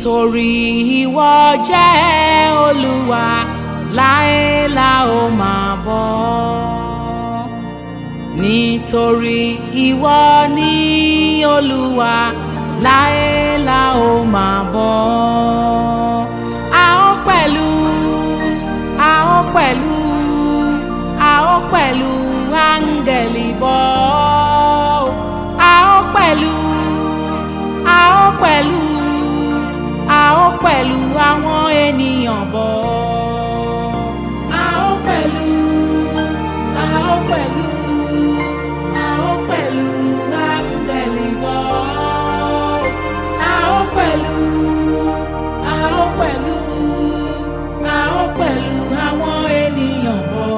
nítorí ìwọ jẹ́ olúwa láé la ó máa bọ́ nítorí ìwọ ní olúwa láé la ó máa bọ́ a ó pẹ̀lú a ó pẹ̀lú a ó pẹ̀lú áńgẹ̀lì bọ́ a ó pẹ̀lú a ó pẹ̀lú a ó pẹ̀lú àwọn ènìyàn bọ̀. A ó pẹ̀lú, a ó pẹ̀lú, a ó pẹ̀lú áńgẹ̀lì bọ̀. A ó pẹ̀lú, a ó pẹ̀lú, a ó pẹ̀lú àwọn ènìyàn bọ̀.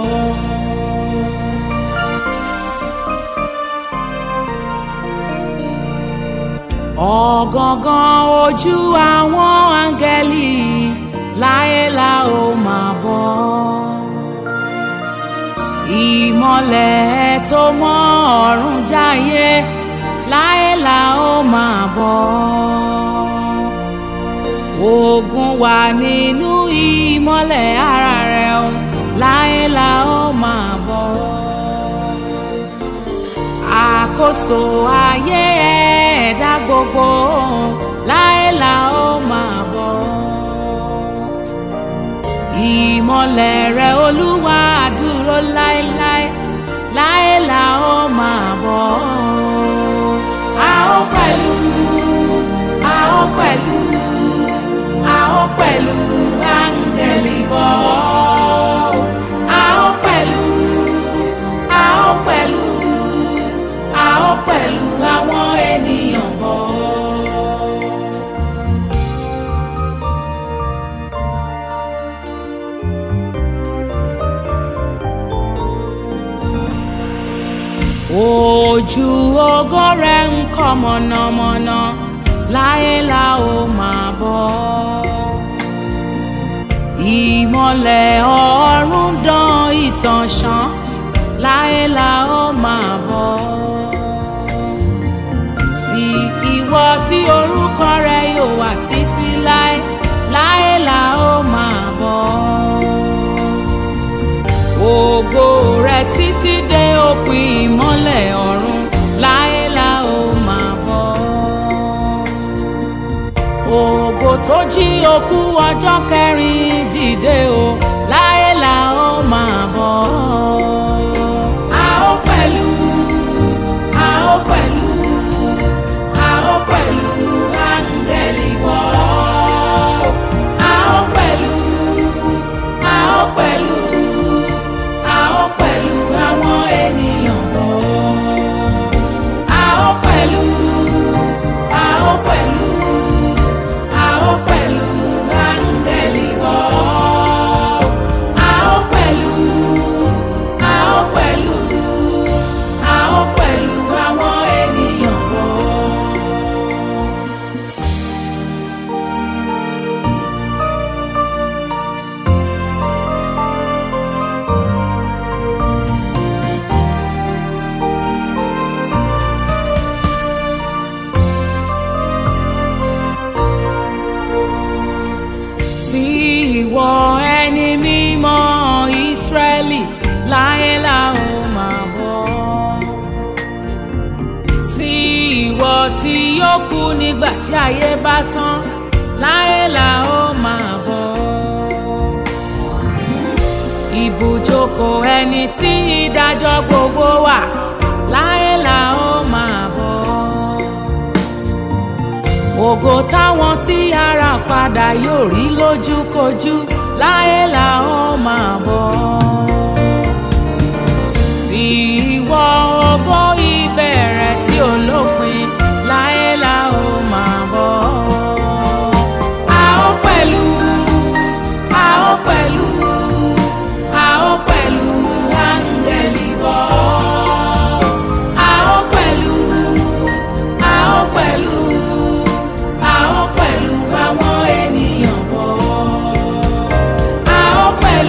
ọ̀gangan ojú àwọn áńgẹ́lì láé la ó máa bọ́ ìmọ̀lẹ̀ tó mọ́ ọ̀run jáyé láé la ó máa bọ́ ogun wà nínú ìmọ̀lẹ̀ ara rẹ̀ o láé la ó máa bọ́ àkóso ayé ẹ̀dá gbogbo láé la ó máa bọ̀. ìmọ̀lẹ̀ rẹ̀ olúwa dúró láéláé láé la ó máa bọ̀. a ó pẹ̀lú a ó pẹ̀lú a ó pẹ̀lú áńgẹ̀lì bọ̀. a ó pẹ̀lú a ó pẹ̀lú a ó pẹ̀lú àwọn ènìyàn bọ̀. ojú ògo rẹ̀ ń kọ́ mọ̀nàmọ́ná láé la ó máa bọ̀. ìmọ̀lẹ̀ ọ̀run dán ìtàn ṣán láé la ó máa bọ̀. sí ìwọ tí orúkọ rẹ yóò wà títí láé láé la ó máa bọ̀. ògo rẹ títí dé òpin ìmọ́lẹ̀ ọ̀run láé la ó máa bọ̀. ògo tó jí òkú ọjọ́ kẹrin dìde o láé la ó máa bọ̀. a ó pẹ̀lú a ó pẹ̀lú a ó pẹ̀lú áńgẹ́lì bọ̀. a ó pẹ̀lú a ó pẹ̀lú a ó pẹ̀lú àwọn ènìyàn bọ̀. a ó pẹ̀lú a ó pẹ̀lú a ó pẹ̀lú áńgẹ́lì bọ̀. a ó pẹ̀lú a ó pẹ̀lú a ó pẹ̀lú àwọn ènìyàn bọ̀. sí ìwọ ẹni mímọ́ ìsírẹ́lì láyé la ó máa bọ̀. sí ìwọ tí yóò kú nígbà tí ayé bá tán láyé la ó máa bọ̀. ibùjókòó ẹni tí ìdájọ́ gbogbo wà láyé la ó máa bọ̀ ògo táwọn tí ara padà yóò rí lójúkojú láyé la ó máa bọ̀. sí ìwọ ògo ìbẹ̀rẹ̀ tí ò lópin láyé la ó máa bọ̀. a ó pẹ̀lú a ó pẹ̀lú a ó pẹ̀lú áńgẹ́lì bọ̀. a ó pẹ̀lú a ó pẹ̀lú a ó pẹ̀lú àwọn ènìyàn bọ̀. a ó pẹ̀lú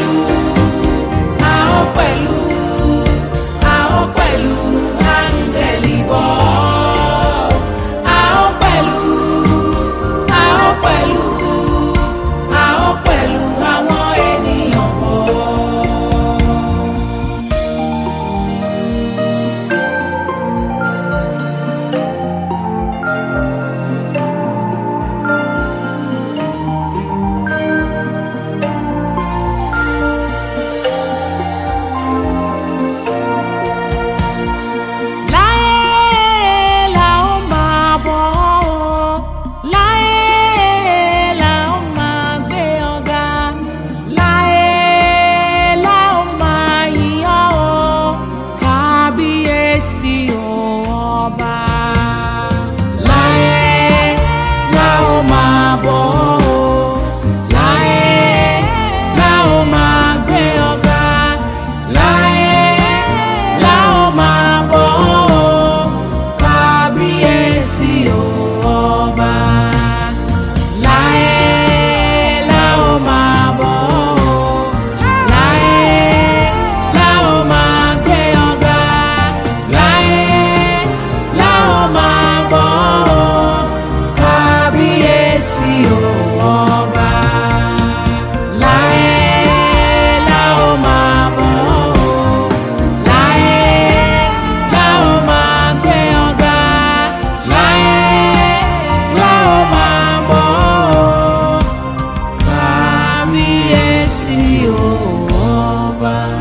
ọba.